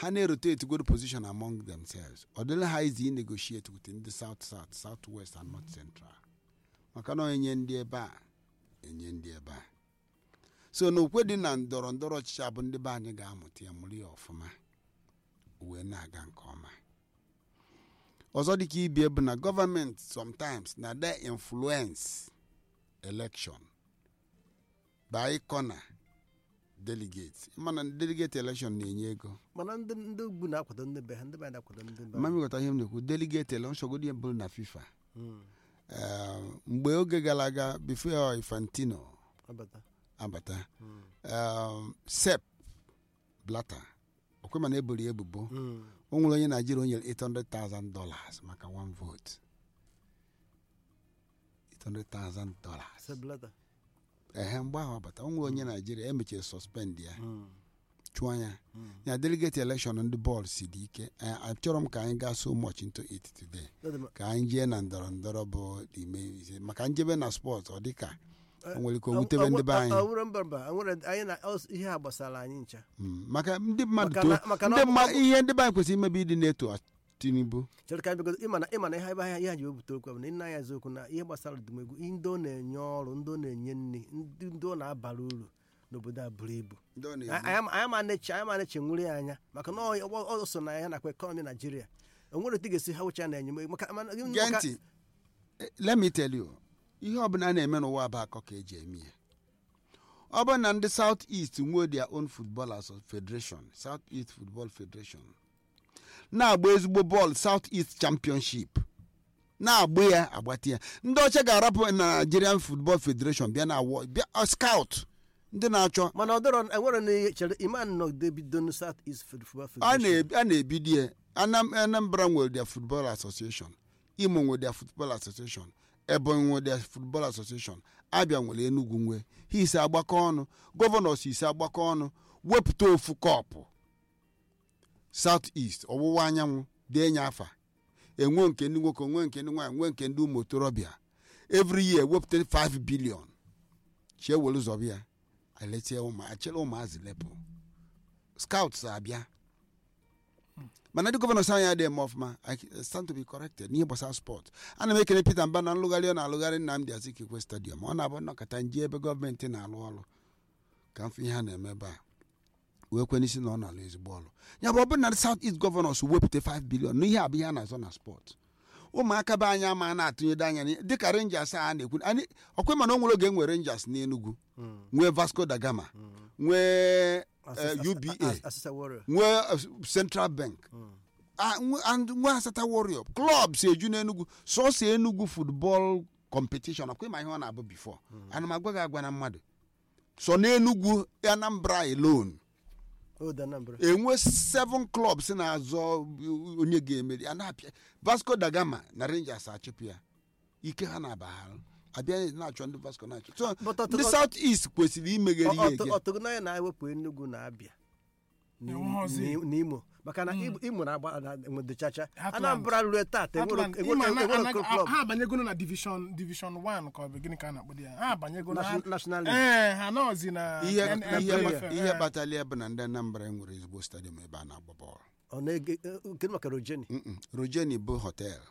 ha na-erotate good position among themselves ọ dịla ha izi inegotiate with ndị south south south west and north central maka na enye ndị ebe a enye ndị ebe a so na okwe dị na ndọrọ ndọrọ ọchịchị abụ ndị be anyị ga-amụta ya mụrụ ya ọfụma wee na-aga nke ọma ọzọ dịka ibie bụ na gọọmenti sometimes na de influence election by corner delegate mana delegate election na-enye ego mana ndị ndị ugwu na-akwado ndị be ha ndị be ha na-akwado ndị be ha. mama ịghọta ihe m na-ekwu delegate election godi ya bụrụ na fifa Mm, Eh, mgbe oge gara aga before infantino abata. abata Mm, um, sep blata okwe mana eboro ya ebubo mm. o nwere onye naijiria o nyere 800,000 dollars maka one vote 800,000 dollars Seblata. ehe mgbe ahụ abata o nwere onye naijiria emechiri suspend ya Mm, chụọ ya mm. ya delegate election ndị bọọlụ si dị ike Eh, achọrọ m ka anyị gaa so much into it today Ọ dị mma. ka anyị jee na ndọrọ ndọrọ bụ ime ise maka njebe na spọt ọ dị ka Eh, o nwere ike o ọ- wutebe ọ- ndị be ọ- anyị ọ bụrụ mba mba ọ nwere anyị na ọ- ihe a gbasara anyị ncha Mm, maka ndị mmadụ Maka too na- maka na ndị ọ bụ- mma ọ bụ- ihe ndị be anyị kwesịrị imebi ịdị na-eto tinubu chere ka anyị bigodo ịma na ịma na ihe ebe ihe ha ji wepụta okwu a bụ na nna ya eziokwu na ihe gbasara ọdụmegwu ihe ndị ọ na-enye ọrụ ndị ọ na-enye nri ndị ndị ọ na-abara uru n'obodo a buru ibu Ndị ọ anyị na-ebu. ama- anyị ma na-eche anyị ma na-eche nwere ya anya maka na ọ ọ- ọ so na ya nakwa ekọnọmi naijiria o nwere otu ị ga-esi ha wucha na-enye maka mana- gee maka- ntị Eh, let me tell you ihe ọbụla a na-eme n'ụwa bụ akọ ka eji eme ya ọ bụrụ na ndị south east nwee their own football Asso- federation south east football federation na-agba ezigbo bọọlụ south east championship na-agba ya agbata ya ndị ọcha ga-arapụ na nigerian football federation bịa na awọ bịa ọ, scout ndị na-achọ mana ọ dọrọ enwere na ihe chere iman nọ debido na south east football a federation na- a na-ebido ya Anam- anambra nwere their football association imo nwere their football association ebonyi nwere their football association abịa nwere enugu nwe ha ise agbakọ ọnụ gọvanọs ise agbakọ ọnụ wepụta ofu kọpụ south east ọwụwa anyanwụ dee nye afa enwe nke ndị nwoke nwe nke ndị nwaanyị nwe nke ndị ụmụ otorobịa every year wepụta 5 billion chie were zọbịa ya eletie ụmụ achere ụmụazị lepụ scouts abịa mana ndị gọvanọ anyị adịghị eme ọfụma I stand to be corrected n'ihe gbasara spọt ana m ekele Peter Mba na nlụgharị ọ na-alụgharị Nnamdi Azikiwe stadium ọ na-abụ nnọkọta nje ebe gọọmenti na-alụ ọrụ ka mfe ihe ha na-eme ebe a wee kwe n'isi na ọ na-alụ ezigbo ọrụ ya bụ ọ bụrụ na South East gọvanọs wepụta 5 bilion na ihe abụ ihe a na-azọ na spọt ụmụaka be anyị ama na-atụnyede anya n'ihe- dịka Rangers a na-ekwu anyị ọkwe mana o nwere oge nwere Rangers n'Enugu Mm, nwee Vasco da Gama nwee eh, Asasa- UBA As- Asasa Warrior. nwee eh, Central Bank Mm. Ah, nwe- and nwe asata warrior klọb si eju n'enugwu sọsọ enugwu football competition ọkwa ịma ihe ọ na-abụ bifo ana m agwa gị agwa na mmadụ so n'enugwu anambra alone Old Anambra. enwe seven clubs na-azọ onye ga-emeri a na-apịa vasco da gama na rangers achịpụ ya ike ha na-abagharụ abịa na-achọ ndị vasco na-achọ so But ọtụ- ndị south east kwesịrị imeghere ihe ege ọtụgụnanya na-ewepụ Enugu na Abịa na Enweghọzi. Imo- na Imo maka na Imo- Imo na-agba na- enwedechacha Atlant. Anambra rue tata enwero Atlant- enwero- ịma na- enwero anaghị- club ha abanyegoro na division division 1 ka ọ bụ gịnị ka a na-akpọ di ya ha abanyegoro ha Nation- National League. ee ha nọzi na ihe NFL, ihe eh. ihe kpatara ya bụ na ndị anambra nwere ezigbo stadium ebe a na-agba bọọlụ ọ na-ege eh, nke maka Rojeni Mm-mm. rojeni bụ họtel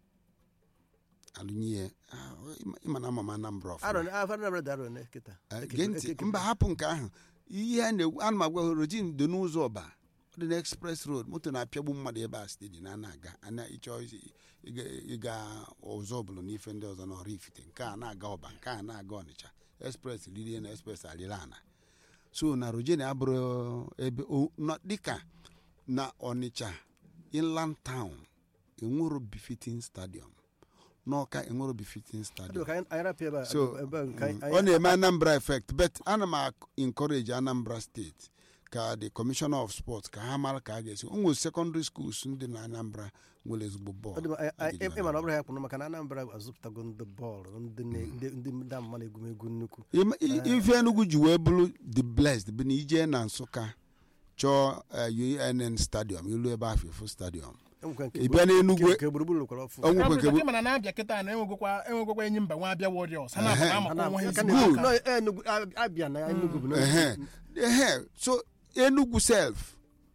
alụnye ah, ịma- ịma na ama m anambra ọfụma Aaron ah, Anambra dị Aaron eh, kịta Eh, Eke- gee eke- ntị eke- mba hapụ nke ahụ ihe a na-ekwu ana m agwa rojin dị n'ụzọ ọba ọ dị na express road moto na-apịagbu mmadụ ebe a steji na na-aga ana ịchọ isi- ịga- ịga ụzọ ọbụla n'ife ndị ọzọ n'ọrụ ifite nke a na-aga ọba nke a na-aga ọnịcha express ririe na express arịla ana so na rojeni abụrụ ebe o- nọ- dịka na ọnịcha inland town enwero befitting stadium n'ọka enwero befitting Ọ dị stadium ka anyị anyị rapụ ebe a- so ebe a nke anyị- mm, ọ na-eme anambra effect but ana m ac- encourage anambra steeti ka the commissioner of sports ka ha mara ka a ga-esi o nwere secondary schools ndị na anambra nwere ezigbo Ọ dị bọọlụ mma, anyị- anyị- Agidi ịma na ọ bụrụ ya kpụrụ maka na Anambra azụpụtago ndị bọọlụ ndị na- ndị- ndị ndị ama na egwumegwu nnukwu Im- i- ife enugwu ji wee bụrụ the blessed bụ na ije na nsụka chọọ eh, unn stadium ilu ebe ahụ efu stadium Enwekwa nke ị bịa n'enugwu nke- nke gburugburu kwara ọfụ o nwekwa nke Ọ bụ bụ mana na-abịa kịta na enwegokwa enwegokwa enyi mba nwa abịa warriors ha na-abụ Ehe. na-amakwa Ana- onwe ha aka ezigbo na- Good. aka. no, Enugu Ab- Abia na Enugu bụ na- ehe ehe so enugwu self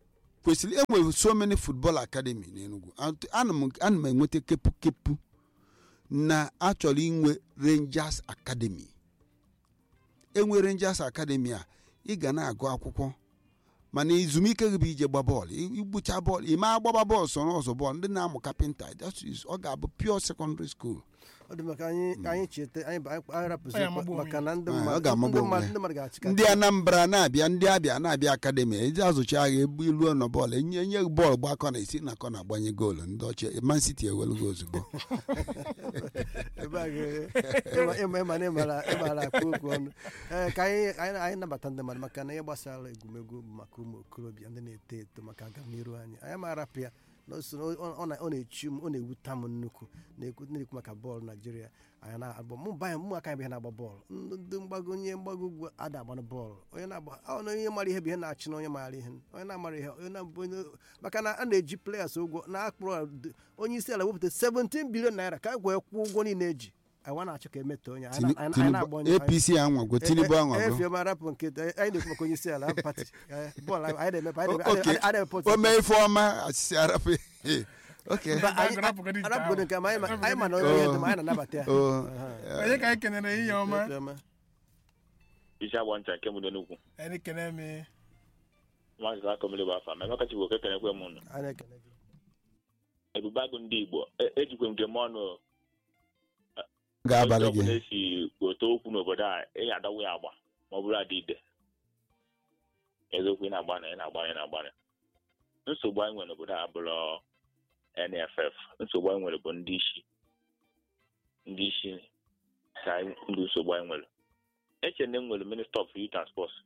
kwesịrị enwere so many football academy n'Enugu Ant- ana m ana m enweta kepu kepu na achọrọ inwe rangers academy enwe rangers academy a ị ga na-agụ akwụkwọ mana ezumike gị bụ ije gba bọọlụ I- igbucha bọọlụ ị ma agbaba bọọlụ soro ọzọ bọọlụ ndị na-amụ kapịnta that is- ọ ga-abụ pure secondary school ọ dị maka anyị anyị cheta anyị ba- anyị rapụzi Ọ ga-amagbu onwe maka na ndị Ah, ọ mmadụ ga-amagbu ndị onwe mmadụ ya. ndị mmadụ ga-achịkata ndị anambra na-abịa ndị abịa na-abịa akademi eji azụcha agha ebu iluo na bọọlụ enye enye bọọlụ gba akọ na esi na akọ na-agbanye goolu ndị ọchị man city ewelugo ozugbo ebe a ga- ịma- ịma ịma na ịmara ịmara akpa okwu ọnụ ee ka anyị anyị anyị nabata ndị mmadụ maka na ihe gbasara egwumegwu bụ maka ụmụ okorobịa ndị na-eto eto maka agamniru anyị anyị ma arapụ ya na o so na ọ- ọ na- ọ na-echu m ọ na-ewute m nnukwu na-ekwu na-ekwu maka bọọlụ naijiria anyị na-agba mụ banye mụ aka bụ ihe na-agba bọọlụ ndị ndị mgbago onye mgbago ugwu ada agbanụ bọọlụ onye na-agba ọ na onye mara ihe bụ ihe na-achị na onye maara ihe onye na-amara ihe onye na-abụ onye maka na a na-eji players ụgwọ na-akpụrụ onye isi ala wepụta 17 bilion naira ka a gwee kwụọ ụgwọ niile eji anyị na-achọ ka emetọ onye anyị na- anyị na-agba onye apc anwago tinubu anwago efioma rapụ nke anyị na-ekwu maka onye isi ala hapụ pati Eh, bọọlụ anyị na-emepe anyị na-eme- Okay. anyị na- anyị na-eme pọtụ o mee ife ọma asịsị arapụ oke Mba, anyị- Rapụ- rapụgodu nke rapụgodu ahụ. nke ma anyị ma- Rapụgodu anyị ma na nke onye ahụ. dị ma anyị na-anabata ya o onye ka anyị kenere ihe ọma Efioma. isi agba ncha nke mụdo n'ukwu anyị kene m maazị akọmili bụ afa ma emeka chibụ oke kenekwe m nụ anyị na-ekele gị ebube agụ ndị igbo e- ejikwe m m ọnụ ga-abalị Onye ọbụla gị esi ote okwu n'obodo a ị adawu ya agba ma ọ bụrụ adị ide eziokwu ị na-agbana ị na-agbana ị na-agbana nsogbu anyị nwere n'obodo a bụrụ nff nsogbu anyị nwere bụ ndị isi ndị isi ka anyị- ndị nsogbu anyị nwere eche na m nwere minista of youth and sports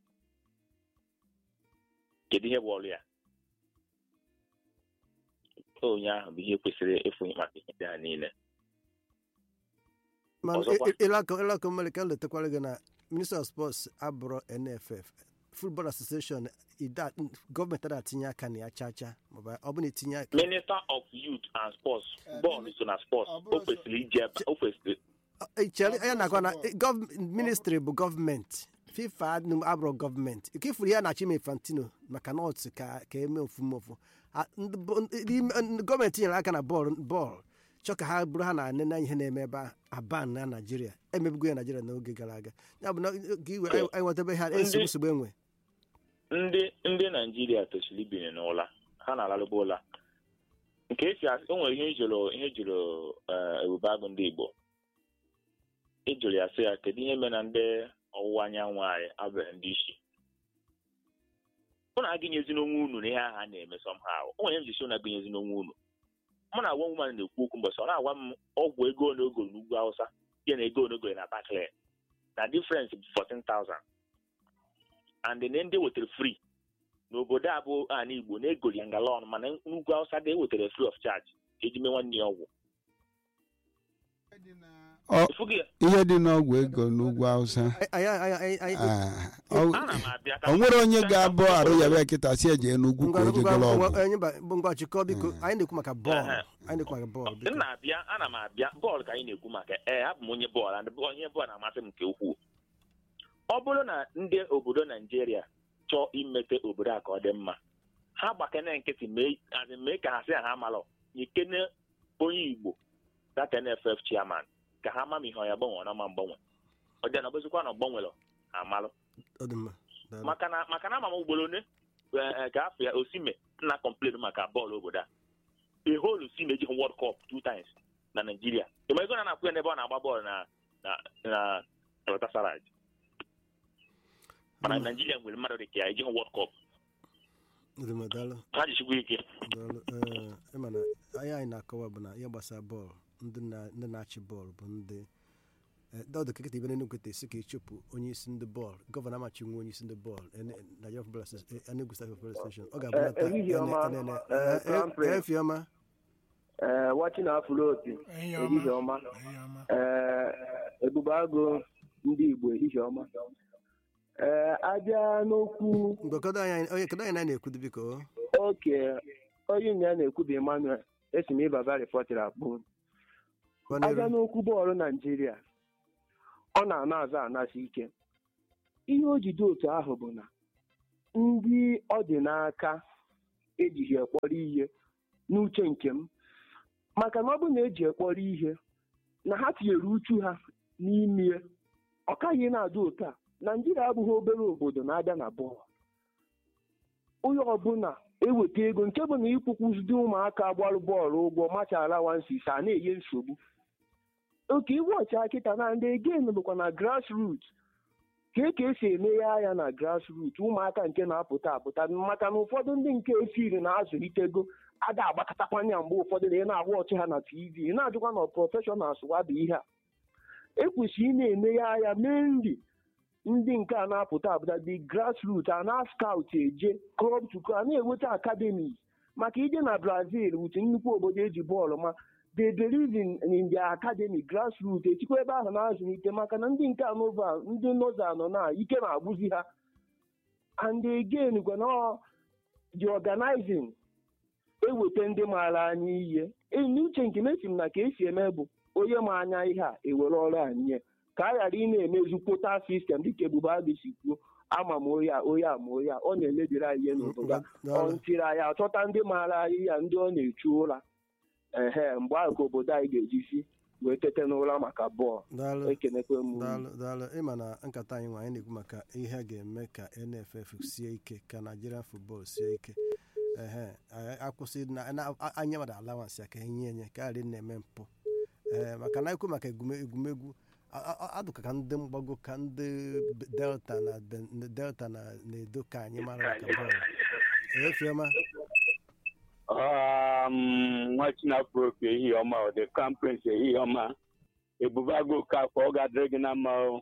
kedu ihe bụ ọrụ ya onye ahụ bụ ihe kwesịrị ịfụnye maka ihe ndị a niile mana Ọzọkwa? ịlakọ mmiri ka m letakwara gị na minister of sports abụrụ nff football association ida- gọọmenti ada atinye aka na ya chacha maọbụ ọ bụ na etinye aka minister of youth and sports bọọlụ so na sports ọ bụrụ o kwesịrị ije ebe o kwesịrị Ọ- chere ya nakwa na ministry bụ gọọmenti fifa adịnụ abụrụ gọọmenti ike ifuru ya na-achọ ime infantino maka na otu ka ka eme ofume ofu A- ndị bụ- ndị ime- ndị gọọmenti nyere aka na bọọlụ bọọlụ chọ ka ha bụrụ ha na-anene ihe na-eme ebe a aban na naijiria emebugo ya naijiria n'oge gara aga ya bụ na ka iwe anyị anyị nwetebe ha Ndị- nsogbu nsogbu enwe ndị ndị naijiria tosiri ibiri n'ụla ha na-alarụba ụla nke esi asị o nwere ihe ijụrụ ihe jụrụ eh, ebube agụ ndị igbo ịjụrụ ya sị ya kedu ihe mere na ndị ọwụwa anyanwụ anyị abụghị ndị isi mụ na agịnyezi n'onwe unu na ihe ahụ a na-eme somehow o nwere ihe m ji si unu agịnyezi n'onwe unu mụ na agwa nwoman na-ekwu okwu mbọsị ọ na-agwa m ọgwụ ego one ogoro n'ugwu awụsa ihe na ego one ogoro na Barclays na difference bụ 14,000 and then ndị wetara free n'obodo a bụ ana igbo na-egoli ya ngalọn mana n'ugwu awụsa dị ewetara free of charge ka eji mee nwanne ya ọgwụ Ọ- Ịfụghị ya? ihe dị n'ọgwụ ego n'ugwu awụsa anyị anyị anyị anyị ah, ọ- ana m abịa ka o nwere onye ga-abụ arụ ya bịa kịta si eje n'ugwu ka o jegolo ọgwụ onye ba- bụ ngwa chịkọ biko anyị na-ekwu maka bọọlụ Ehe. anyị na-ekwu maka bọọlụ m biko na-abịa ana m abịa bọọlụ ka anyị na-ekwu maka ee abụ m onye bọọlụ and onye bọọlụ na-amasị m nke ukwuu ọ bụrụ na ndị obodo naijiria chọọ imete obodo a ka ọ dị mma ha gbakene nkịtị mee as in mee ka ha sị ha malụ nyekene onye igbo that nff chairman ka ha ma ma ihe ọ ya gbanwe na ma mgbanwe ọ dị na ọbụzikwa na ọ gbanwelụ ha malụ ọ dị mma daalụ. maka na maka na ama m ugboro one eh, eh, ka afọ ya osime na complain maka bọọlụ obodo a a whole osime ejighị world cup two times na naijiria ịma ego na na-akwụ ya n'ebe ọ na-agba bọọlụ na na na galatasaray mana Mm. naijiria nwere mmadụ dị ka ya ejighị world cup Ọ dị mma, daalụ ha jichikwa ike daalụ ee ịma na anyị anyị na-akọwa bụ na ihe gbasara bọọlụ ndị na- ndị na-achị bọọlụ bụ ndị eh, dọdụ kekịta ibe n'Enugu kweta esi ka ịchụpụ onye isi ndị bọọlụ gọvanọ amachi nwe onye isi ndị bọọlụ Ene- Nigeria Football Association- eh, Enugu State Football Association ọ ga-abụ Eh, na taa ehihie ene- ọma, enene- eh, eh, Crown Prince. eh, Efioma ee wachi na afụloti ehihie ehihie ọma ọma ehihie ọma ee ebube agụ ndị igbo ehihie ọma ee abịa n'okwu mgbe kedu anyị onye kedu anyị na na-ekwudo biko oke onye nya na-ekwu bụ emmanuel esi m ịbaba rịpọtịrị akpụ Gwa abịa n'iru. n'okwu bọọlụ naijiria ọ na-ana azụ anasị ike ihe o jide otu ahụ bụ na ndị ọ dị n'aka ejighị ekpọrọ ihe n'uche nke m maka na ọ bụrụ na eji ekpọrọ ihe na ha tinyere uchu ha n'ime ọ kaghị na-adị otu a naijiria abụghị obere obodo na-abịa na bọọlụ onye ọbụla eweta ego nke bụ na ịkwụkwụzidi ụmụaka gbarụ bọọlụ ụgwọ machara wansis a na-enye nsogbu oke iwe ọcha kịta na ndị again bụkwa na grassroot ka ka esi emeghe anya na grassroot ụmụaka nke na-apụta apụta maka na ụfọdụ ndị nke efiri na-azụlitego ada agbakọtakwanya mgbe ụfọdụ na ị na-agwa ọchị ha na tv ị na-ajụkwa na prọfeshọnals wadụ ihe a ekwesịrị ị na-emeghe anya mee nri ndị nke a na-apụta apụta dị grassroot a na scout eje club to club a na-enweta academies maka ije na brazil wuche nnukwu obodo eji bọọlụ ma they believe in, in their academy grassroot echikwa ebe ahụ na-azụlite maka na ndị nke anova ndị noza nọ na ike na-agwụzi ha and again gwana the organizing eweta ndị maara anya ihe n'uche nke mesi m na ka esi eme bụ onye ma anya ihe a ewere ọrụ a nye ka a ghara ị na-emezu kwota sistem dịka ebube agụ si kwuo ama m onye a onye a ma onye a ọ na-emebiri anyị ihe n'obodo a ọ ntiri anyị achọta ndị maara anyị ya ndị ọ na-echu ụra ehe mgbe ahụ ka obodo anyị ga-ejisi wee tete n'ụra maka bọọlụ daalụ ekenekwe m unu. daalụ daalụ ịma na nkata anyị nwa anyị na-ekwu maka ihe a ga-eme ka nff sie ike ka nigerian football sie ike ehe anyị akwụsị na na- a- anya mmadụ alawansị ya ka enye enye ka ghara ị na-eme mpụ ee maka na ekwu maka egume- egwumegwu a- a- a- adụka ka ndị mgbago ka ndị B- delta na Ben- delta na na-edo ka anyị mara maka bọọlụ efioma um, nwa chinafropi ehihie ọma ọ dị kampens ehihie ọma ebube agụ afọ ọ ga-adịrị gị na mma o.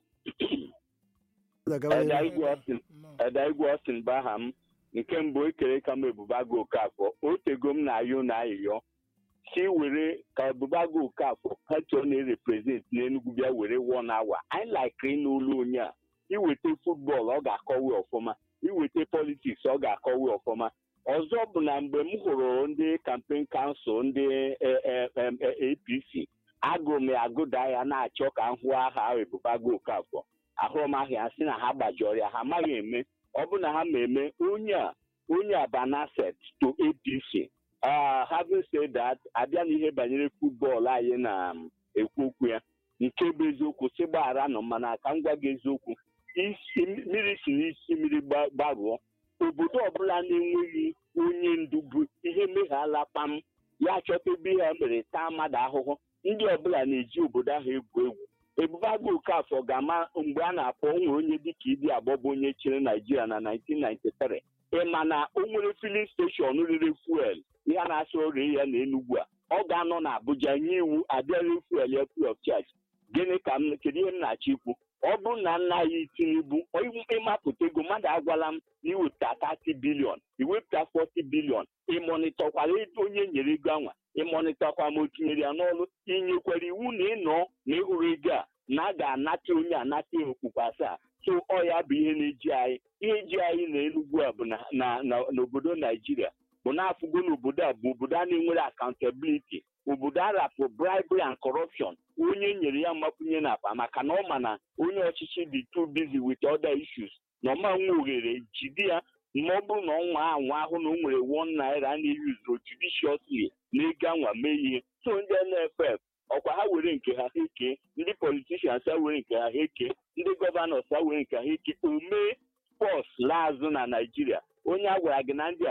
Eda igwe Austin Eda igwe Austin bụ aha m nke mbụ ekere ka m ebube agụ afọ o tego m na-ayọ na ayịyọ si were ka ebube agụ afọ pati ọ na-ereprezent n'Enugu bịa were one hour anyị laikiri n'ụlọ onye a iweta futbọọlụ ọ ga-akọwe ọfụma iweta politiks ọ ga-akọwe ọfụma ọzọ bụ na mgbe m hụrụ ndị kampen kansụl ndị eh, eh, em, eh, apc agụrụ m ya agụda ya na-achọ ka m hụ aha ebubago okafọ ahụrụ m ahịa sị na ha gbajọrọ ya ha amaghị eme ọ bụ na ha ma eme onye a onye a banaset to apc Ah, having said that abịa na ihe banyere futbọọlụ anyị na-ekwu okwu ya nke bụ eziokwu si gbaghara nọ mana ka m gwa gị eziokwu isi mmiri si n'isi mmiri gba- gbarụọ obodo ọbụla na-enweghị onye ndu bụ ihe meghala kpam ya chọta ebe ha mere taa mmadụ ahụhụ ndị ọbụla na-eji obodo ahụ egwu egwu ebube agụ okafọ ga-ama mgbe a na-akpọ onwe onye dịka idi agbọbụ onye chịrị naijiria na 1993 ịma na o nwere filin steshọn rere fuel ihe a na-asị ọrịa ya na enugwu a ọ ga-anọ na abuja nye iwu abịara fuel ya free of charge gịnị ka m kedu ihe m na-achọ ikwu ọ bụrụ na nna anyị tinubu ịmapụta ego mmadụ agwala m na iwepụta 30 bilion iwepụta 40 bilion ịmonitọkwara onye nyere ego anwa ịmonitọkwa ma o tinyere ya n'ọrụ inyekwara iwu na ịnọ na ịhụrụ ego a na a ga-anata onye anata okpukpe asaa so ọ ya bụ ihe na-eji anyị ihe ji anyị na enugwu a bụ na- na- na- n'obodo naijiria bụ na-afụgo n'obodo a bụ obodo a na-enwere accountability obodo a rapụ bribery and corruption onye nyere ya mgbakwunye n'akpa maka na ọ ma na onye ọchịchị dị too busy with other issues na ọma nwe oghere jide ya ma ọ bụrụ na ọnwa anwa ahụ na o nwere one naira a na-eyuzuru judiciously na ego anwa mee ihe so ndị nff ọkwa ha were nke ha ha eke ndị politicians ha were nke ha ha eke ndị gọvanọs ha were nke ha eke omee pọs laa azụ na naijiria onye a gwara gị na ndị a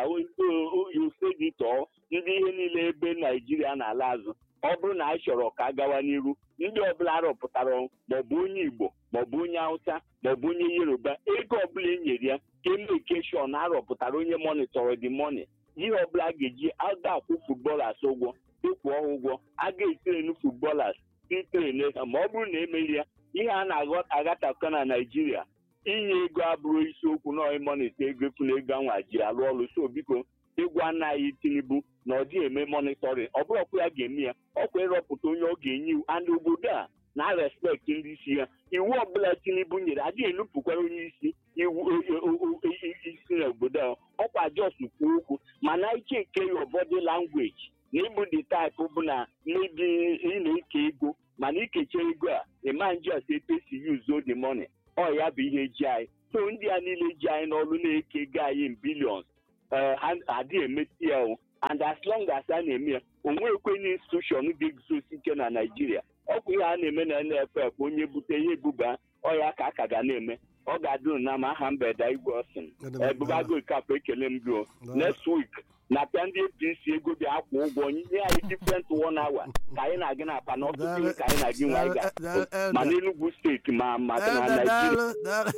osedi tọọ ndị ihe niile ebe naijiria na-ala azụ ọ bụrụ na anyị chọrọ ka a gawa n'iru ndị ọbụla rọpụtara maọbụ onye igbo maọbụ onye hausa maọbụ onye yoruba ego ọbụla e nyere ya ka emekeshọn arọpụtara onye monitọrọ dị moni ihe ọbụla a ga-eji aga akwụ futbọlas ụgwọ ịkwụ ha ụgwọ a ga-etirenu futbọlas itrene ha ma ọ bụrụ na emeghị ya ihe a na-agataka na naijiria inye ego abụrụ isiokwu na ịmonita ego efu na ego anwa ji alụ ọrụ so biko ịgwa nna anyị tinubu na ọ dịghị eme monitoring ọ bụrụ ọkwa ya ga-eme ya ọkwa ịrọpụta onye ọ ga-enye iwu and obodo a na respekt ndị isi ya iwu ọbụla tinubu nyere adịghị enupụkwara onye isi iwu isi n'obodo a ọkwa jos kwuo okwu mana iche nke your body language na ịbụ the type bụ na maybe ị na-eke ego mana ikecha ego a ịma njọs etu esi use the money ọ ya bụ ihe ji anyị so ndị a niile ji anyị n'ọrụ na-eke ego anyị in billions eh, ha adịghị emeti ya o and as long as a na-eme ya o nwekwenye institushọn ga-eguzosi ike na naijiria ọkwa ihe a na-eme na nff onye bute ihe ebuba ọya ka a ka ga na-eme ọ ga-adịrụ na ma aha mbeda igwe ọsịn ebubago kapụ ekele m gị o next week na-apịa ndị apc ego bịa akwụ ụgwọ nye anyị different one hour ka anyị na-aga na apa na ọtụtụ ihe ka anyị na-aga nwe anyị ga ma n'enugwu steeti ma ma na naijiria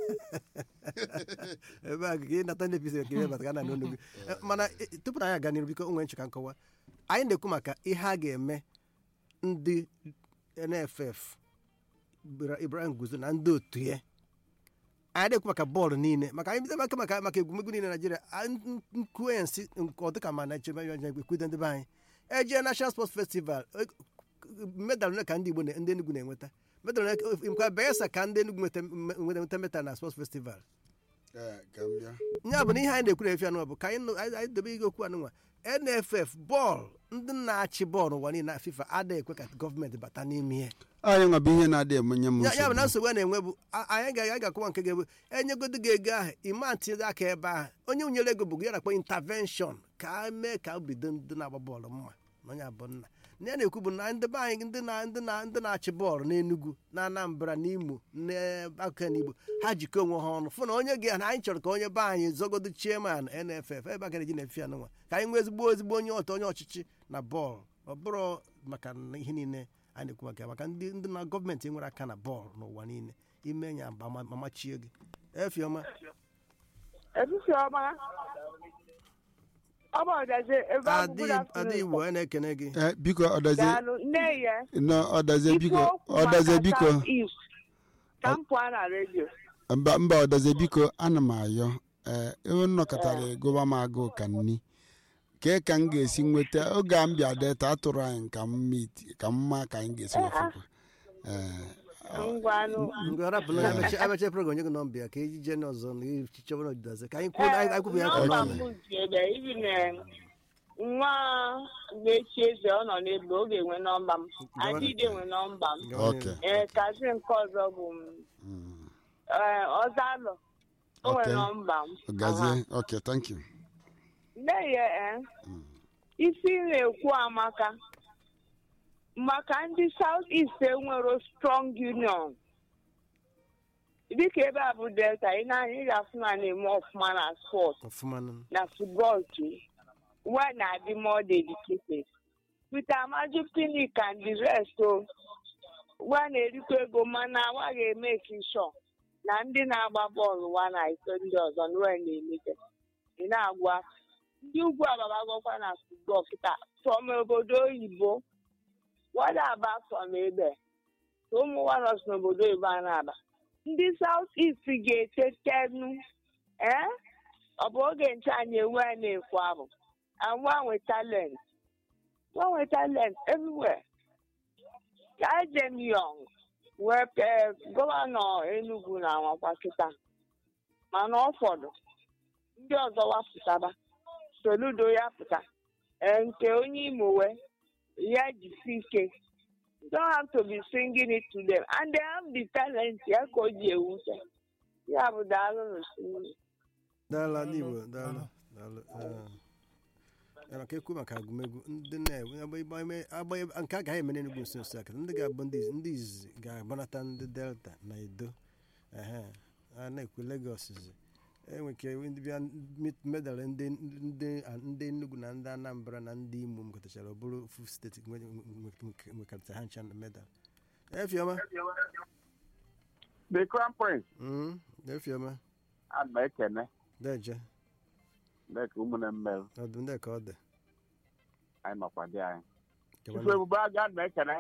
ebe a ka ị nata ndị pisi ka ihe bata ka na n'onu gị mana eh, tupu na anyị aga n'iru biko onwe ncheka nkọwa anyị na-ekwu maka ihe a ga-eme ndị nff Ibra- ibrahim guzo na ndị otu ya anyị na-ekwu maka bọọlụ niile maka anyị bido maka maka maka egwumegwu niile naijiria nkuensi nke ọdịka ma naijiria ekwudo ndị be anyị eje national sports festival eh, medal ole ka ndị igbo na- ndị enugwu na-enweta medal ole ka- nkwa bayelsa ka ndị enugwu nweta nweta medal na sports festival Ee, ka m bịa ya bụ na ihe anyị na-ekwu na-efi anụnwa bụ ka anyị nụ- anyị anyị dobe ihe okwu anụnwa nff bọọlụ ndị na-achị bọọlụ ụwa niile na fifa adịghị ekwe ka gọọmenti bata n'ime ihe anyị nwa bụ ihe na-adị emenye m ya ya bụ na nsogbu nsogbu a na-enwe bụ a- anyị ga- anyị ga-akọwa nke ga-ebu enyegodo gị ego ahụ ịma ntinye aka ebe ahụ onye nyere ego bụ ya na-akpọ intervention ka a mee ka obido ndị na-agba bọọlụ mma na onye abụ nna na ya na-ekwu bụ na ndị be anyị ndị na ndị na ndị na-achị bọọlụ n'Enugu na Anambra na Imo n'akụkụ n'Igbo ha jikọ onwe ha ọnụ fụ na onye ga na anyị chọrọ ka onye be anyị zogodo chairman NFF ebe a gara eji na-efi anụnwa ka anyị nwee ezigbo ezigbo onye ọtọ onye ọchịchị na bọọlụ ọ bụrụ maka na ihe niile anyị na-ekwu maka ya maka ndị ndị na gọọmenti nwere aka na bọọlụ n'ụwa niile ime ya mba ma machie gị efiọma Etiti ọma. Ọ bụ ọdazi ebe a bụ good adị afternoon. igbo anyị na-ekene gị Ee, biko ọdazie Daalụ nne ya. nọ ọdazie biko Ikwu okwu ọdazie maka biko South East. Ka m pụọ na redio. mba mba ọdazie biko ana m ayọ ee ewe nnọkọtara gụba m agụụ ka nni kee ka m ga-esi nweta oge a m bịa deta atụrụ anyị ka m meet- ka m ma ka anyị ga-esi wefekwa ee Ngwanụ. ngwa rapụ na amechi amechi program nye gị nọmba ya ka eji jee n'ọzọ na echichọba n'ọdịdazi ka anyị kwuo anyị kwubu ya nke Nọmba ọma m dị ebe ibi na nwa na-echi eze ọ nọ n'ebe ọ ga-enwe nọmba m. Adịde nwe nọmba m. ok Ee, kazi nke ọzọ bụ m. Mm. Ee, Ọzalụ. O nwere Okay. nọmba m. Aha. gazie ok thank you nne ya ee isi na-ekwu amaka maka ndị South East enwero strong union dịka ebe a bụ delta ị na-anya ị ga-afụ na na-eme ọfụma na sport ọfụma nụ. na football too nwa na-adị more dedicated Peter Amaju Pinnick and the rest o nwa na-erikwa ego mana nwa ga-eme sure na ndị na-agba bọọlụ nwa na ito ndị ọzọ nwe na-emete ị na-agwa ndị ugwu agbabagokwa na football kịta from obodo oyibo wada aba from ebe ka ụmụ waros n'obodo oyibo a na-aba ndị South East ga-etetenu ee ọ bụ oge nche anyị enwe a na-ekwu abụ anwanwe talent nwanwe talent everywhere Kajem Young wee pee gọvanọ Enugu na anwakwa kịta mana ụfọdụ ndị ọzọ wapụtaba Soludo ya pụta ee, nke onye Imo wee ya jisi ike You don't have to be singing it to them and they have the talent ya ka o ji ewute ya bụ daalụ n'osimiri daalụ ndị igbo daalụ daalụ ee. Ya maka ekwu maka agụmegwu ndị na-enwe agba- agba- eme- agba- nke a gaghị eme n'enugwu nso nso aka ndị ga-abụ ndị izi- ndị izizi ga-agbanata ndị delta na edo ehe a na-ekwu legos zi enwe ike ndị bịa mit- medal ndị ndị ndị Enugu na ndị Anambra na ndị Imo mekọtachara ọ bụrụ ofu steeti nwe- nwe- nwe- nwekọrịta ha ncha na medal efiọma the crown prince Mm, efiọma ana m ekene deje dịka ụmụnne mmerụ ọdụ ndị ka ọ dị anyị nọkwa dị anyị Kewala. ifu ebube aga ana m ekene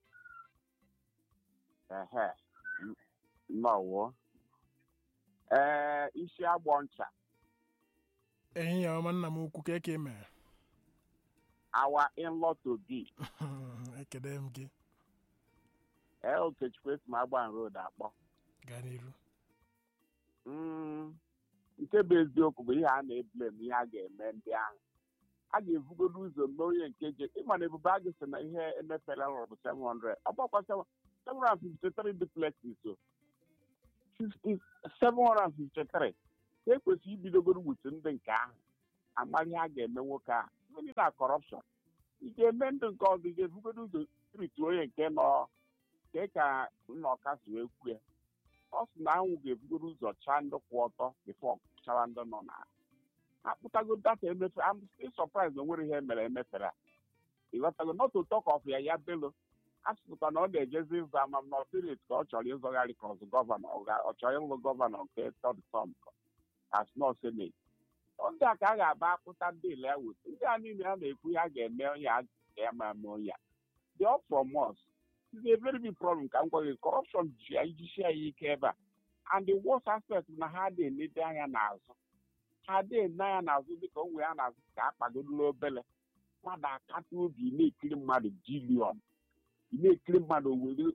ehe nnọwụ ee isi agbọ ncha ehihie ọma nna m ukwu ka eke mere awa in-law to be ekele m gị ee okechukwu esi m agban road akpọ gaa n'iru Mm, nke bụ eziokwu bụ ihe a na-eblem ihe a ga-eme ndị ahụ a ga-ebugodo ụzọ mee onye nke je ịma na ebube agụ sị na ihe emefere rụrụ bụ 700 ọ gbakwa 753 duplexes o 50 753 e kwesịrị ibidogoro wutu ndị nke ahụ amara ihe a ga-eme nwoke a ndị na kọrọpshọn ị ga-eme ndụ nke ọzọ ị ga-ebugodo ụzọ spiriti onye nke nọ nke ka nnọka si wee kwue ọ sị na anwụ ga-ebugodo ụzọ chaa ndị kwụ ọtọ bifo chara ndị nọ na akpụtago data emefe am still surprised na onwere ihe mere emefere a ịghọtago not to talk of ya ya belo asụsụkwa na ọ na-ejezi ịzụ ama m na spirit ka ọ chọrọ ịzọgharị ka ọzụ gọvanọ ọ ga- ọ chọrọ ịlụ gọvanọ nke third term as nọ senate ndị a ka a ga-aba akpụta ndị ile ya weta ndị a niile a na-ekwu ya ga-eme onye a ga ma eme onye a dị all from us is a very big problem ka m gwa gị corruption ji ya ijisi ya ike ebe a and the worst aspect na ha adịghị enede anya n'azụ ha adịghị ene anya n'azụ dịka o nwere ya n'azụ ka a kpagodolo obele mmadụ akata obi na-ekiri mmadụ bilion ị na-ekiri mmadụ were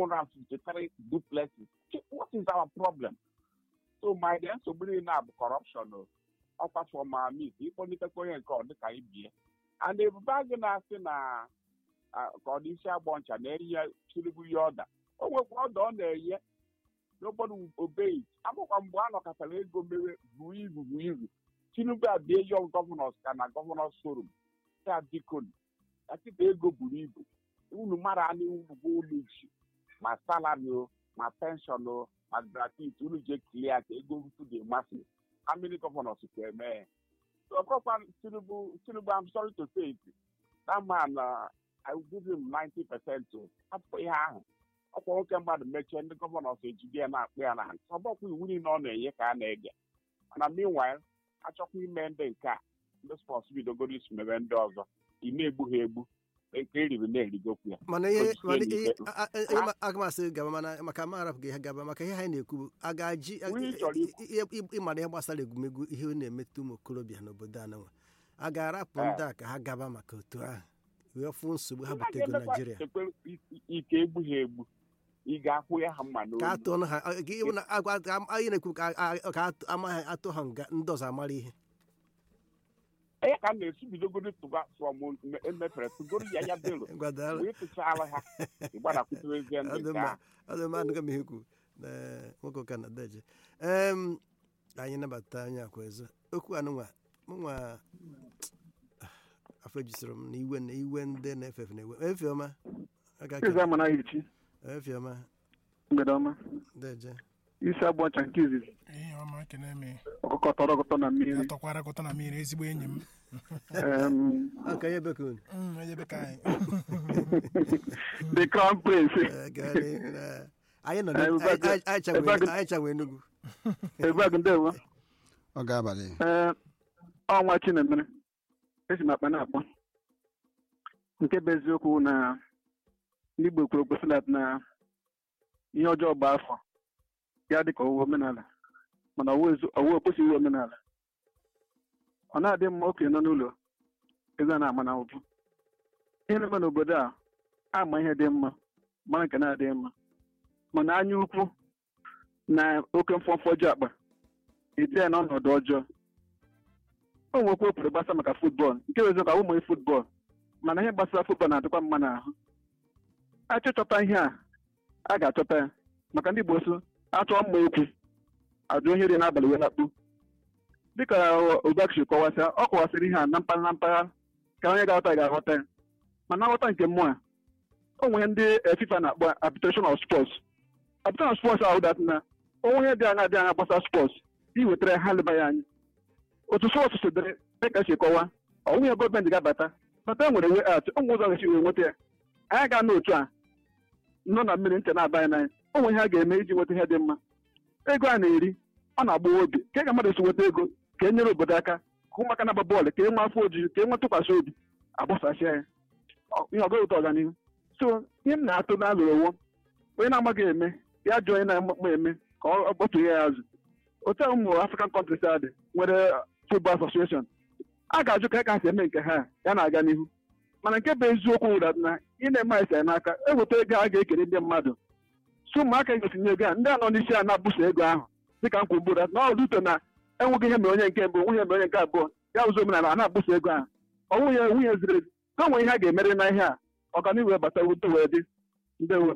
753 duplexes what is our problem so my dear nsogbu niile a bụ corruption o ọkwa fọma mit ịkpọlitekwa onye nke ọ dịka ibie and ebube agụ na-asị na ah, ka ọ dị isi agbọ ncha na-eyi ya chiribu ya ọda o nwekwa ọda ọ na-enye n'obodo obeyi amakwa mgbe a nọkọtara ego mere buo ibu buo ibu tinubu abịa yọng gọvanọs ka na gọvanọs forum ya biko akịta ego buru ibu unu mara anụ ugbo ụlọ isi ma salari o ma penshọn o ma gratuity unu je kilia ka ego rutu dị masị how many governors ka eme ya so ọkọkwa tinubu tinubu i'm sorry to say it that man uh, i will give him 90 percent o hapụ ihe ahụ ọkwa nwoke mmadụ mechie ndị gọvanọs ejide ya na-akpụ ya na ntị ọ bụkwa iwu niile ọ na-enye ka a na-ege mana meanwhile achọkwa ime ndị nke a ndị spọs bidogoro isi mebe ndị ọzọ ị na-egbu ha egbu nke eriri na-erigokwu ya mana ihe Ojisie mana n'ike. ihe a- a- a- ihe ma- aga m asị gị gaba mana maka ma arapụ gị ihe gaba maka ihe anyị na-ekwu bụ a ga-aji Onye ị chọrọ ikwu. i- i- i- ịmara ihe gbasara egwumegwu ihe ọ na-emetụ ụmụ okorobịa n'obodo a nwa a ga-arapụ Eh. ndị a ka ha gaba maka otu ahụ wee fụ nsogbu ha Ndị a butego ga-emekwa naijiria ekwe- i- ike egbu ha egbu ị ga-akwụ ya ha mma ka n'olu atụ ọnụ ha a- ka ịhụ na agwa- ka anyị na-ekwu ka a- a- ka atụ- ama ha atụ ha nga ndị ọzọ amara ihe onye ka m na-esi bidogoro tụba from mme- emefere tụgoro ya ya belo gwadara wee tụchaala ha ịgbadakwuterezie ndị nke ọdụmma ahụ ọdụmma anụga m ihe kwu na nwoke ụka na deje em anyị nabata onye akwa ezo okwu anụnwa mụnwa afọ ejusoro m na iwe na iwe ndị na-efe efe na-ewe efe ọma aka Eze ka ama na echi efe ọma mgbede ọma deje isi abụọ ncha nke izizi ihe ọma kene me ọkụkọ tọrọ ọkụtọ na mmiri atọkwara kụtọ na mmiri ezigbo enyi m Em, aka ihe bekun Mm, onye be ka anyị the crown prince anyị nọ Eh, na- ebe a- anyị- anyị chanwe- ebe a- anyị chanwe enugwu ebeg ndewo ọ ga-abalị ee ọnwa chinemere esi m akpa na-akpọ nke bụ eziokwu na ndị Igbo kwuru okwu silat na ihe ọjọọ bụ afọ ya dị ka ọwụwa omenala mana ọwụ okwesịghị omenala ọ na-adị mma okenye nọ n'ụlọ eze a na-ama na ụbụ ihe na-eme n'obodo a ama ihe dị mma mara nke na-adịghị mma mana anya ukwu na oke mfọmfọ ji akpa ite ya n'ọnọdụ ọjọọ o nwekwa okwuru gbasa maka futbọọlụ nke bụ eziokwu ụmụ futbọọlụ mana ihe gbasara futbọọlụ na-adịkwa mma n'ahụ achọchọta ihe a a ga-achọta ya maka ndị Igbo so achọọ mma okwu ajụ ihe dị n'abalị wee lakpu dịka Obakshi kọwasịa ọ kọwasịrị ihe a na mpaghara na mpaghara ka onye ga-aghọta ga-aghọta ya mana nghọta nke mmụọ a o nwere ndị eh, FIFA na-akpọ arbitration of sports arbitration of sports ahụ dat na onwe ihe dị anya dị anya gbasara sports iwetara ha leba ya anya otu sọọsụ sodere dịka si kọwa ọnwụ ya gọọmenti ga-abata bata e nwere we at ụmụ ụzọ ga-esi wee nweta ya anyị ga n'otu a nọ na mmiri nche na-aba anyị n'anya o nwere ihe a ga-eme iji nweta ihe dị mma ego a na-eri ọ na-agbawa obi ka ka mmadụ si nweta ego ka e nyere obodo aka ka ụmụaka na-agba bọọlụ ka e nwee afọ ojuju ka e nwee ntụkwasị obi agbasasịa ya Ọ- ihe ọgaghị ụtọ ọganihu so ihe m na-atụ na alụrụ owo onye na-amaghị eme ya jụọ onye na-ama eme ka ọ kpọtụrụ ya azụ otu a ụmụ african countries a dị nwere football association a ga-ajụ ka ka ha si eme nke ha ya na-aga n'ihu mana nke bụ eziokwu wụrụ na ị na-eme anyị sị n'aka eweta ego a ga-ekere ndị mmadụ so ụmụaka ga-etinye ego a ndị a nọ n'isi a na-abụso ego ahụ dịka m kwuru gburu na ọdụ uto na enweghị ihe mere onye nke mbụ nwunye mere onye nke abụọ ya ụzọ omenala a na-abụso ego ahụ ọ nwunye nwunye ziri ezi na onwe ihe a ga-emere na ihe a ọganihu wee bata uto wee dị ndewo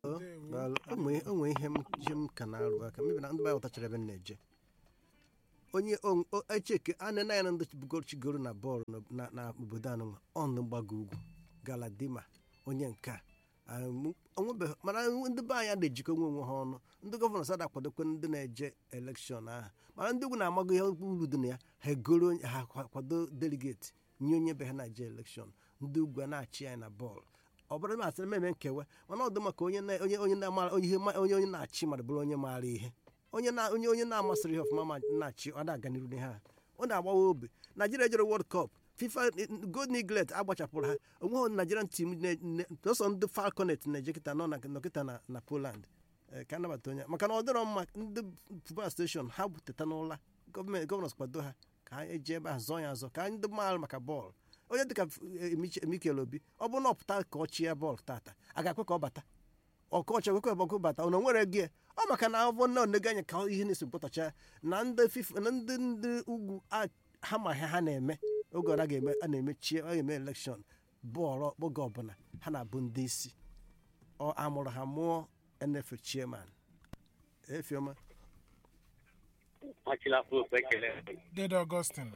Daalụ. o nwere o nwere ihe m ihe m ka na-arụ aka mebi na ndị be anyị ghọtachara ebe m na-eje onye on- o- echeke anena ya na ndị bugochigoro na bọọlụ na- na- na obodo anụnwa ọnụ mgbago ugwu galadima onye nke a Ah, m- onwebeghị mana ndị be anyị na-ejikọ onwe onwe ha ọnụ ndị gọvanọ sada akwadokwe ndị na-eje elekshọn ahụ mana ndị ugwu na-amago ihe uru dị na ya ha egoro onye- ha kwa- kwado deligeti nye onye be ha na-eje elekshọn ndị ugwu a na-achị anyị na bọọlụ ọ bụrụ na asịrị meme nkewa mana ọ dị maka onye na- onye onye na-amara onye ihe ma- onye onye na-achị mmadụ bụrụ onye maara ihe onye na onye onye na-amasịrị ihe ọfụma ma na-achị ọ na-aga n'iru n'ihe a ọ na-agbawa obi naijiria jere world cup fifa gold niglet agbachapụrụ ha onweghị nigerian team ne- ne- sọsọ ndị falconet na-eje kịta nọ na nọkịta na na poland Eh, ka anabata onye maka na ọ dịrọ mma ndị football station ha buteta n'ụla gọọmenti gọvanọs kwado ha ka ha eji ebe a zọọ ya azọ ka anyị ndị maara maka bọọlụ onye dịka eh, mikel obi ọ bụrụ na ọ pụta ka ọ chie bọọlụ tata a ga-ekwe ka ọ bata ọkọchị ekwe ka ọkụ bata ọ nwere gị ọ maka na ọ na onega anya ka ihe na-esi pụtacha na ndị fifa na ndị ndị ugwu a- ha ma ihe ha na-eme oge ọ ga-eme a na-emechie a ga-eme elekshọn bọọlụ oge ọbụla ha na-abụ ndị isi ọ amụrụ ha mụọ nf chairman efioma achịla pope ekele dede augustin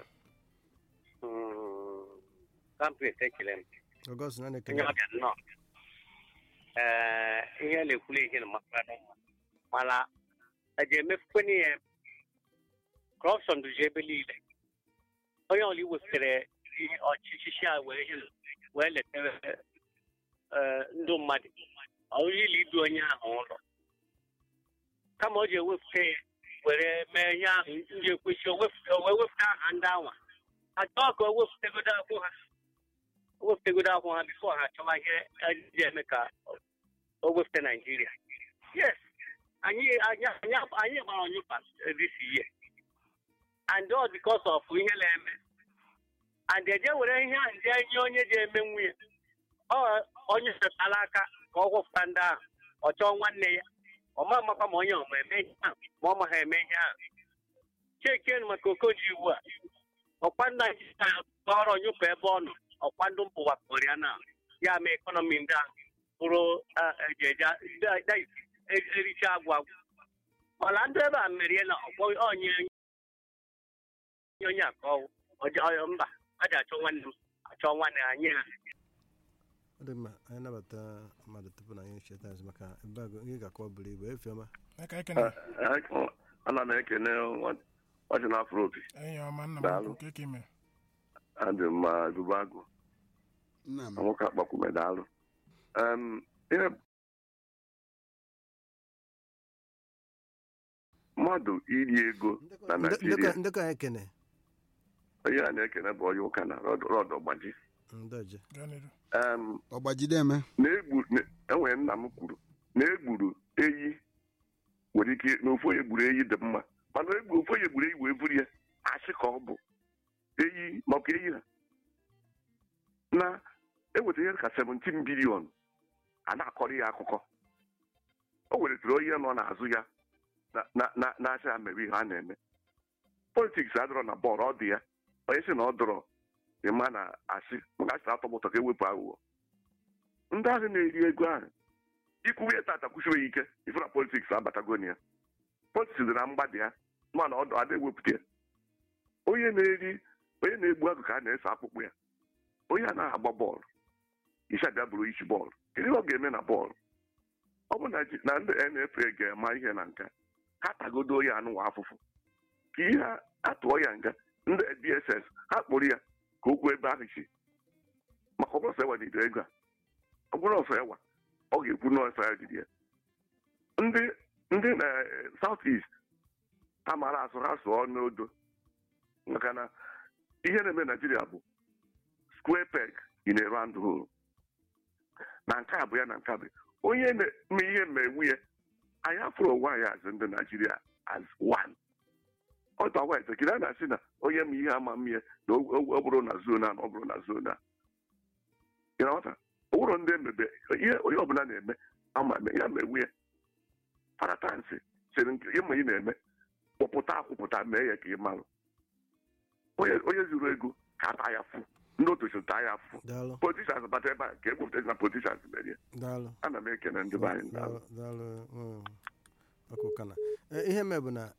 kampret ekele m ọgọst na onye na-ekele ọbịa nnọọ ee ihe na-ekwulu ihe na makwanụ mana a ga-emefukwe n'ihe kọrọpshọn duzi ebe niile onye ọbụla iwepụtara ihe ọchịchị a wee ihe wee letere ee, ndụ mmadụ ọrụili idu onye ahụ ụlọ kama o ji ewepụta ya were mee ihe ahụ ndị ekwesị o wepụta o wee wepụta aha ndị anwa achọọ ka o wepụtagodo akwụ ha o wepụtagodo akwụ ha bifo ha achọwa ihe ji eme ka o wepụta naijiria yes anyị anyị anyị anyị gbara onyụpa this year and all because of ihe na-eme and eje were ihe ahụ ndị enye onye ji eme nwunye ọ onye setara aka ka ọ gwụpụta ndị ahụ ọ chọọ nwanne ya ọ ma amakwa ma onye ọma eme ihe ahụ ma ọ ma ha eme ihe ahụ chekenu maka okoji iwu a ọkwa naijiria kpọrọ nyụpụ ebe ọ nọ ọkwa ndụ mpụ wakporo ya na ya mee ekọnọmi ndị ahụ bụrụ ejeja ericha agwụ agwụ mana ndị ebe a merie na ọkpọ onye onye akọwụ mba a ji achọ nwanne m achọ nwanne ha nye ha ọ dị mma anyị nabata mmadụ tupu na anyị cheta azụ maka ebe a ihe ga-akọ buru ibu efioma aka ekene ana m ekene ọchị na afro opi enyi ọma nna m Daalụ. ukwu ka ime adị m ma ebube agụ nna m na nwoke akpakwume daalụ Em, ihe mmadụ iri ego na naijiria ndekọ anyị kene onye a na-ekene bụ onye ụka na rọd ọgbaji ndoje gaa n'iru Em, ọgbajide eme na-egbu na- enwere nna m kwuru na egburu eyi nwere ike na ofu onye gburu eyi dị mma mana egbu ofu onye gburu eyi wee buru ya asị ka ọ bụ eyi maka eyi ha na eweta ihe ka 17 bilion a na-akọrọ ya akụkọ o weretara onye nọ n'azụ ya na- na- na- na-asị ha mere ihe a na-eme politiks adọrọ na bọọlụ ọ dị ya onye sị na ọ dọrọ ịma na asị maka asị atọ ụtọ ka ewepụ aghụghọ ndị ahụ na-eri ego ahụ ikwuwe ya tata kwusiwe ya ike ife na politiks abatago na ya politiks dị na mgbada ya mana ọ ada ewepụta ya onye na-eri onye na-egbu agụ ka a na-ese akpụkpụ ya onye a na-agba bọọlụ isi abịa bụrụ isi bọọlụ kedu ihe ọ ga-eme na bọọlụ ọ bụ na ji- na ndị nfa ga-ema ihe na nka ha tagodo ya anụwa afụfụ ka ihe a- atụọ ya nga ndị dss ha kpụrụ ya ka okwu ebe ahụ si maka ọ bụrụ sọ ewa n'ido ego a ọ bụrụ ọsọ ewa ọ ga-ekwu n'ọsọ ya jiri ya ndị ndị na south east ha mara asụ ha sụọ n'odo maka na ihe na-eme naijiria bụ square peg in a round hole na nke a bụ ya na nke a bụ ya. onye na-eme ihe mmegbu ya anyị afụrụ onwe anyị azụ ndị naijiria as one ọtọ agwa etekiri a na-asị na onye ma ihe ama mmie na o o- ọ bụrụ na zona na ọ bụrụ na zona ị na-aghọta ọ bụrụ ndị emebe ihe onye ọbụla na-eme ama eme ya megbu ya paratansị sịrị nke ịma ị na-eme kpụpụta akwụpụta mee ya ka ị marụ onye onye zuru ego ka ata ya fụ ndị otochi taa ya fụ daalụ politishans bata ebe a ka ekwupụta na politishans merie daalụ ana m ekene ndị be anyị daalụ. daalụ daalụ mm, ọkụ kana Eh, ihe mee bụ na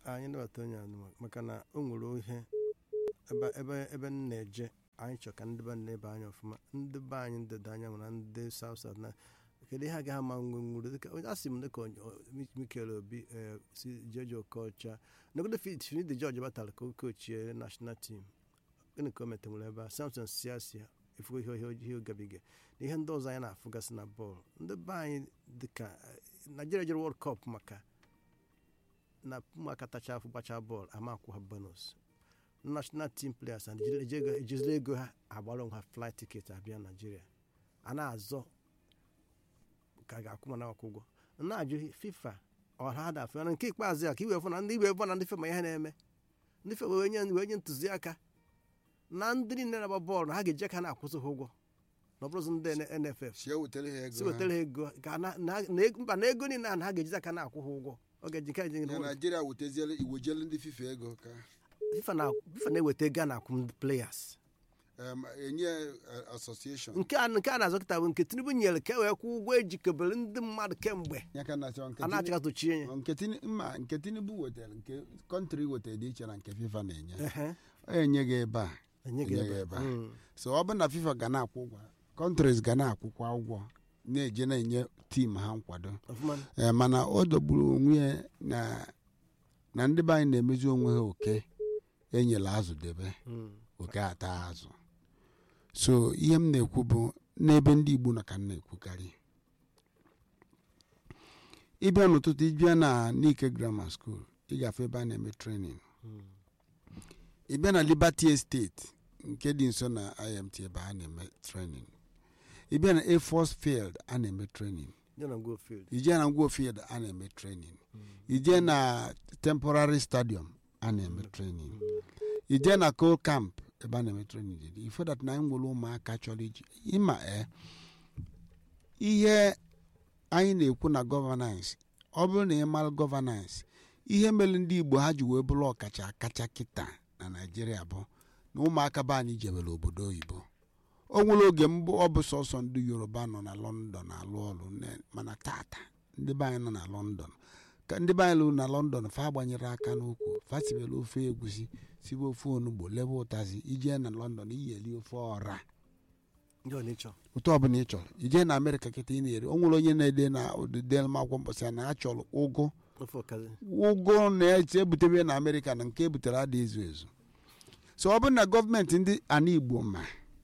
anyị nabata onye anụmanụ maka na o nwere ihe ebe ebe ebe m na-eje anyị chọ ka ndị be anyị ebe anya ọfụma ndị be anyị ndịda anyanwụ na ndị south south na kedu ihe agaghị ama nwe nwuru dịka onye asị m dịka onye- o- Mikel Obi eh, si Jeje Okocha nagodo Finidi George batara ka oke ochie national team gịnị ka o metenwere ebe a Samson Siasia efugo ihe ihe ihe gabiga na ihe ndị ọzọ anyị na-afụgasị na bọọlụ ndị be anyị dịka eh, Nigeria jere World Cup maka na ụmụaka tacha afụ gbachaa bọọlụ ama akwụ ha bonus national team players and ejiri- ejiri- ejiziri ego ha agbara onwe ha flight ticket abịa naijiria a na-azọ ka a ga-akwụ mana akwụ ụgwọ na-ajụ fifa ọha da afọ na nke ikpeazụ ya ka iwe fụ na ndị iwe fụ na ndị fema ihe na-eme ndị fema wee nye wee nye ntụziaka na ndị niile na-agba bọọlụ na ha ga-eji aka na-akwụsị ha ụgwọ na ọ bụrụzi ndị nff si ewetara ha ego si wetara ha ego ka na- na- na ego- mba na ego niile a na ha ga-ejizi aka na-akwụ ha ụgwọ ọ ga-eji nke eji na naijiria weteziele iwejele ndị fifa ego ka FIFA na FIFA na-eweta ego a na-akwụ ndị players em, enye eh, association nke a nke a na-azọ kịta bụ nke tinubu nyere ka e wee kwụ ụgwọ ejikebere ndị mmadụ kemgbe ya ka na achọ nke a na-achịkwa tochie ya nke Tini- mma nke tinubu wetara nke kọntrị wetara dị iche na nke fifa na-enye Ehe. ọ enye gị ebe a Enye gị enye ebe gị a. ebe a Mm. so ọ bụrụ na fifa ga na-akwụ ụgwọ kọntris ga na-akwụkwa ụgwọ na-eje na-enye tim ha nkwado Ọfụma. ee mana o dogburu onwe ya na na ndị be anyị na-emezi onwe ha oke enyela azụ debe Mm. oke ata azụ so ihe m na-ekwu bụ n'ebe ndị igbo nọ ka m na-ekwukarị ịbịa n'ụtụtụ ịbịa na Nike Grammar School ị gafe ebe a na-eme trenin ịbịa na Liberty Estate nke dị nso na IMT ebe a na-eme trenin ịbịa na Air Force Field a na-eme trenin ya na Ngwo Field. ije na Ngwo Field a na-eme trenin ije na temporary stadium a na-eme trenin ije na coal camp ebe a na-eme trenin ifo that na anyị nwere ụmụaka chọrọ iji ịma e ihe anyị na-ekwu na gọvanans ọ bụrụ na ị mara gọvanans ihe mere ndị igbo ha ji wee bụrụ ọkacha akacha kịta na naijiria bụ na ụmụaka be anyị jebere obodo oyibo o nwere oge mbụ ọ bụ sọsọ ndị yoruba nọ na lọndọn alụ ọrụ ne- mana tata ndị be anyị nọ na lọndọn ka ndị be anyị lụrụ na lọndọn fa gbanyere aka n'ukwu fa sibere ofe egwusi sibe ofe onugbo lebe ụtazi ije na lọndọn iyeli ofe ọra ndị ọ na-ịchọ ụtọ ọbụla ị chọrọ ije na amerịka kịta ị na-eri o nwere onye na-ede na odide akwụkwọ mkpọsị ya na a chọrọ ụgụ ofe ọkazi ụgụ na-eche ebutebe na amerịka na nke ebutere adị ezu ezu so ọ bụrụ na gọọmenti ndị ana igbo ma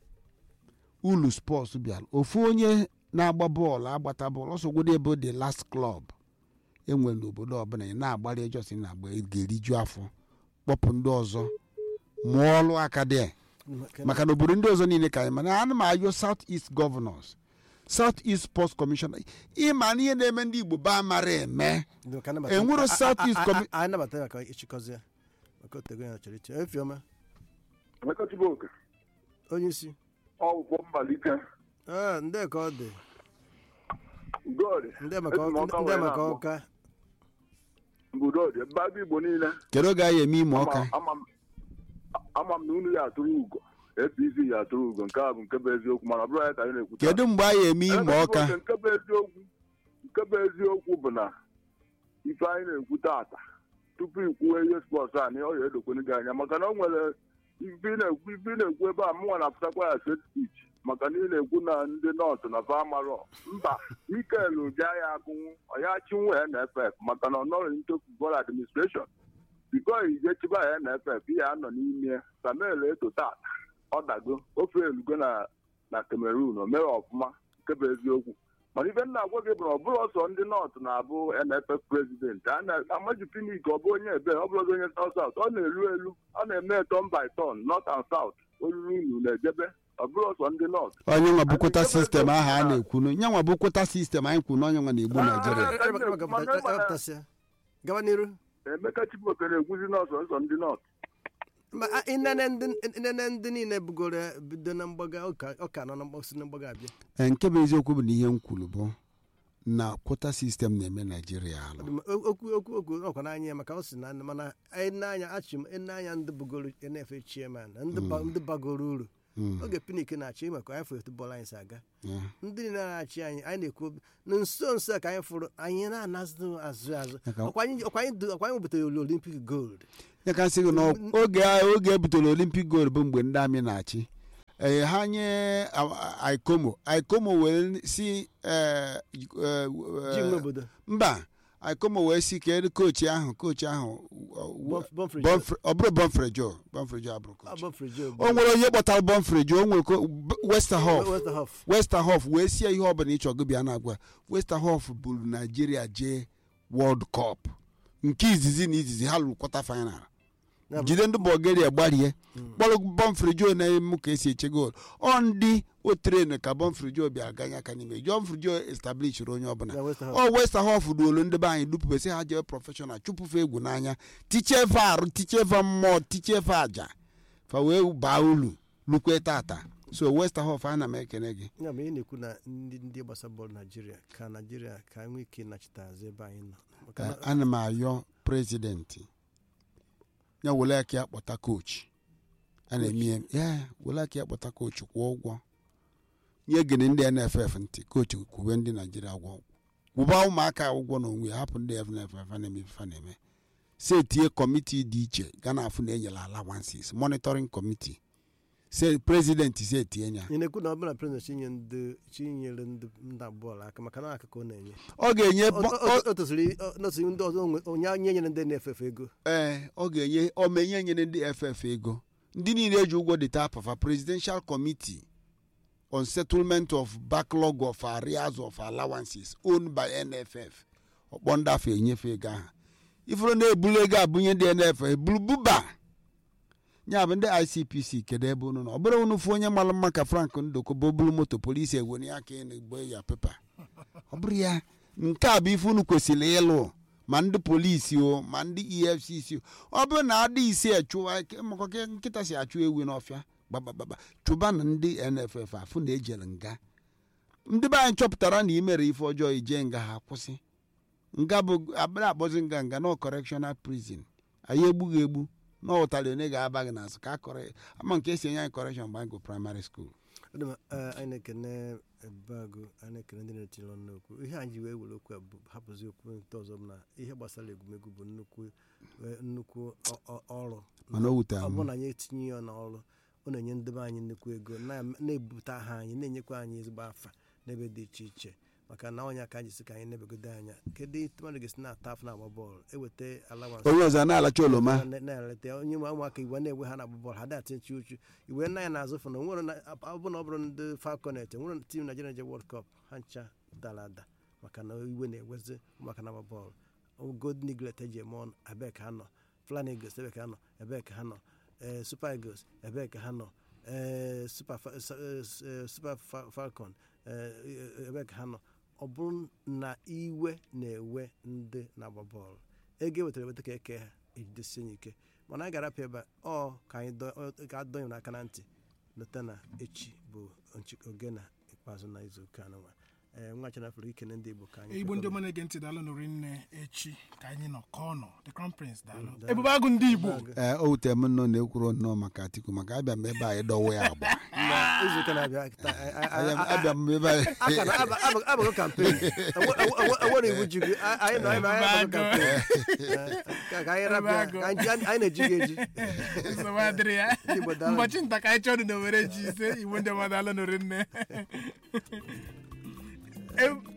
ulu spọs bịara ofu onye na-agba bọọlụ agbata bọọlụ ọsọgwodo ebe the last club enwere n'obodo ọbụla ị na-agbara ejọs ị na-agba ị ga-eriju afọ kpọpụ ndị ọzọ mụọ ọlụ aka dị maka na obodo ndị ọzọ niile ka anyị mana ana m ayọ south east governors south east sports commission ịma na ihe na-eme ndị igbo ba mara eme enwero south east commission anyị nabata ya ka ịchịkọzi ya maka otego ya chọrọ iche efioma Emeka Chibuoke onye isi ọgwụkwọ mmalite ee ndị ka ọ dị God ndị maka ndị maka ọka Ngudodi ebe agụ Igbo niile kedu oge anyị eme ime ọka ama m ama m na unu ya atụrụ ugo APC ya atụrụ ugo nke a bụ nke bụ eziokwu mana ọ bụrụ ya ka anyị na-ekwuta kedu mgbe anyị eme ime Emeka ọka Chibuoke, nke bụ eziokwu nke bụ eziokwu bụ na ife anyị na-ekwu tata tupu ikwuwe ihe spọts a na ọ ya edokwenu gị anya maka na o nwere ife ị na-ekwu ife ị na-ekwu ebe a mụnwa na-apụtakwa ya set speech maka na ị na-ekwu na ndị nọọsụ na famarọ mba mikel bịa ya agụnwu ọya chinwe nff maka na ọ nọghị into football administration biko ije chiba ya nff ya anọ n'ime samuel eto tata ọ dago ofe elugo na na cameroon o mere ọfụma nke bụ eziokwu mana ife nna agwa gị bụ na ọ bụrụ ọsọ ndị nọọsụ na-abụ nff prezidenti a na-amaji finik ọ bụ onye ebe ọ bụrụ onye south south ọ na-elu elu ọ na-eme ton by ton north and south olulu unu na-ejebe ọ bụrụ ọsọ ndị nọọsụ onye nwa bụkwota sistem ahụ a na-ekwu nye nwa bụkwota sistem anyị kwu na onye nwa na-egbu naijiria apụtasịa gaba n'iru emeka chibuoke na-ekwuzi nọọsụ nsọ ndị nọọsụ ma a- inene ndị inene ndị niile bugoro ya bido na mgbaga ọka ọka nọ na mgbasi na mgbaga abịa Ee, nke bụ eziokwu bụ na ihe m kwuru bụ na kwota sistem na-eme naijiria alụ Ma o- okwu okwu okwu ọkwa n'anya ya maka ọ sị na mana anyị n'anya achị m n'anya ndị bugoro nf chairman na ndị ba- ndị bagoro uru Mm. oge pinik na-achị maka anyị fụrụ bọọlụ anyị si aga Yeah. ndị niile na-achị anyị anyị na-ekwu obi- na nso nso a ka anyị fụrụ anyị na-anazụ azụ azụ Maka- ọkwa anyị ọkwa anyị du- ọkwa anyị butere olympic gold ya ka nsị gị na oge a- oge e butere olympic gold bụ mgbe ndị amị na-achị ee ha nye a- a- aikomo aikomo wee si eh, ji eh, nwe obodo mba aikomo wee si kedu kochi ahụ kochi ahụ Bonf- Bonfrey Bonfrey- ọ bụrụ bonfrejo bonfrejo abụrụ kochi abọfrijo o nwere onye kpọtara bonfrejo o nwere ko- B- westerhof westerhof westerhof wee sie ihe ọbụla ịchọ gị bịa na-agwa westerhof buru naijiria jee world cup nke izizi na izizi ha lụrụ kwata final Ya bụ- jide ndị bulgaria gbarie kpọrọ bonfrejo na-emu ka esi eche gool ọ ndị o tren ka bonfrejo bịara ganye aka n'ime bonfrejo establishiri onye ọbụla na westerhof ọ westerhof duolu ndị be anyị dupụbesị ha jee prọfeshọnal chụpụfe egwu n'anya tichefe arụ tichefe mmụọ tichefe aja fa wee baa ulu lukwe tata so westerhof ana m ekene gị ya bụ ị na-ekwu na ndị ndị gbasa bọọlụ naijiria ka naijiria ka nwee ike nachite azụ ebe anyị nọ maka na- ana m ayọ prezidenti ya were aka ya kpọta kochi a na-eme ya ya were aka ya kpọta kochi kwụọ ụgwọ nye gịnị ndị nff ntị kochi kwube ndị naijiria ụgwọ kwụba ụmụaka ụgwọ n'onwe ya hapụ ndị nff na-eme ife ha na-eme si etinye kọmiti dị iche ga na afụ na enyela alawansis monitoring kọmiti se prezidenti si etinye ya ị na-ekwu na ọ bụla prezident chinye ndị chinyere ndị ndị bọọlụ aka maka na akụkọ ọ na-enye ọ ga-enye O- bo- o- o tosiri o- tosiri ndị ọzọ onwe- onye onye nyere ndị na-efefe ego ee ọ ga-enye omenye nyere ndị ff ego ndị niile eji ụgwọ dịta apafa presidential committee on settlement of backlog of arrears of allowances owned by nff ọkpọ ndị afọ enyefe ego ahụ ifuru na-ebulu ego abụnye ndị nff ebulu buba ya bụ ndị icpc kedu ebe unu nọ ọ bụrụ unu fụ onye mara mma ka frank ndoko bụ bulu moto polisi ewere ya aka na egbo ya pepa ọ bụrụ ya nke a bụ ife unu kwesịrị ịlụ ma ndị polisi o ma ndị efcc o ọ bụrụ na adị ise achụwa maka ka nkịta si achụ ewu n'ọfịa gbagbagba chụba na ndị nff afụ na ejere nga ndị be anyị chọpụtara na imere ife ọjọọ ije nga ha kwụsị nga bụ abịa akpọzi nga nga nọ correctional prison anyị egbughị egbu na ụtarị onye ga-aba gị n'azụ ka akọrọ ama nke esi enye anyị correction mgbe anyị gụ primary school Ọ dị mma, eh, anyị na-ekene ebeagụ anyị na-ekene ndị na-etinye ọnụ n'okwu ihe anyị ji wee were okwu a bụ hapụzi okwu nke ọzọ bụ na ihe gbasara egwumegwu bụ nnukwu eh, nnukwu ọ- ọ- ọrụ mana o wutere ọ m bụrụ na anyị etinye ya n'ọrụ ọ na-enye ndebe anyị nnukwu ego na- na-ebute aha anyị na-enyekwa anyị ezigbo afa n'ebe dị iche iche maka na onye aka anyị si ka anyị nebegodo anya kedu etu mmadụ ga-esi na-ata afọ na-agba bọọlụ eweta alawansị onye ọzọ na-alacha oloma na- na-eleta onye nwe ụmụaka iwe na-enwe ha na-agba bọọlụ ha datinyechi uchu iwe nna ya na-azụ fụ na onwere na ọ bụ na ọ bụrụ ndị falconet enwere tim naijiria je world cup ha ncha dara ada maka na iwe na-ewezi ụmụaka na-agba bọọlụ gold niglet eji eme ọnụ ebee ka ha nọ flan eagles ebee ka ha nọ ebee ka ha nọ ee super eagles ebee ka ha nọ ee super Fa- sa- eh, s- eh, super Fa- falcon ee ebee ka ha nọ ọ bụrụ na iwe na-ewe ndị na-agba bọọlụ ego ewetara eweta ka eke ha ejidesie ya ike mana anyị ga-arapịa ebe a, ọ ka anyị dọ- ọ- ka adọnye n'aka na ntị leta na echi bụ nchi- oge na ikpeazụ na izu ụka anụnwa ee nwa chanafụrụ ikene ndị igbo ka anyị igbo ndị kwekọrọ. ọma na-ege ntị daalụ nụrụ nne echi ka anyị nọ ka ọ nọ the crown prince daalụ daalụ. ebube agụ ndị igbo ee o wutere m nnọọ na-ekwuru nnọọ maka atiku maka abịa m ebe a ịdọwa ya agba Na izu ụka na-abịa taa, a- a- a- a- abịa m ebe a aka na aba- aba- abago kampen enwere iwu ji gị a- anyị nọ anyị nọ anyị abago kampen ka ka anyị rapịa ka anyị ji- anyị na-eji gị eji nsogbu adịrị ya Ndị Igbo daalụ. ụbọchị nta ka anyị chọrọ na owere ji ise igbo ndị ọma daalụ nụrụ nne Em-